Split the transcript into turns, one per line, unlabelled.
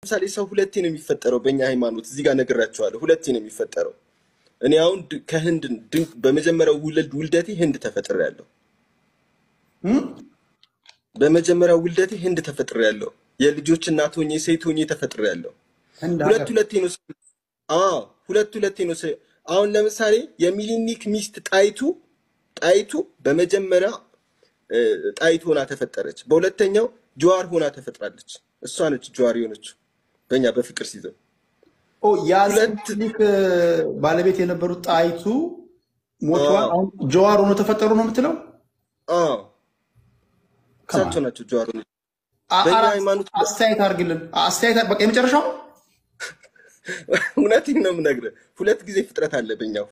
ለምሳሌ ሰው ሁለቴ ነው የሚፈጠረው በእኛ ሃይማኖት። እዚህ ጋር ነግራቸዋለሁ። ሁለቴ ነው የሚፈጠረው። እኔ አሁን ድ- ከህንድ ድንቅ በመጀመሪያው ውልድ ውልደቴ ህንድ ተፈጥሬያለሁ።
እም?
በመጀመሪያው ውልደቴ ህንድ ተፈጥሬያለሁ። የልጆች እናት ሆኜ ሴት ሆኜ ተፈጥሬያለሁ።
ህንድ
ሁለት
ሀገር
ሁለቴ ነው ሰው- አዎ ሁለት ሁለቴ ነው ሰው- አሁን ለምሳሌ የሚሊኒክ ሚስት ጣይቱ ጣይቱ በመጀመሪያ እ፣ ጣይቱ ሆና ተፈጠረች። በሁለተኛው ጀዋር ሆና ተፈጥራለች። እሷ ነች ጀዋር የሆነችው በእኛ በፍቅር ሲዘው
ኦ የአፄ
ሁለት
ምኒልክ ባለቤት የነበሩት ጣይቱ ሞተዋል።
አዎ
አሁን ጀዋር ሆኖ ተፈጠሩ ነው የምትለው?
አዎ
ከማን
እሳቸው ናቸው ጀዋር ሆነች።
አ-
በእኛ
አራት
ሃይማኖት
አስተያየት አድርግልን። አስተያየት በቃ የመጨረሻው
እውነቴን ነው የምነግርህ። ሁለት ጊዜ ፍጥረት አለ በእኛ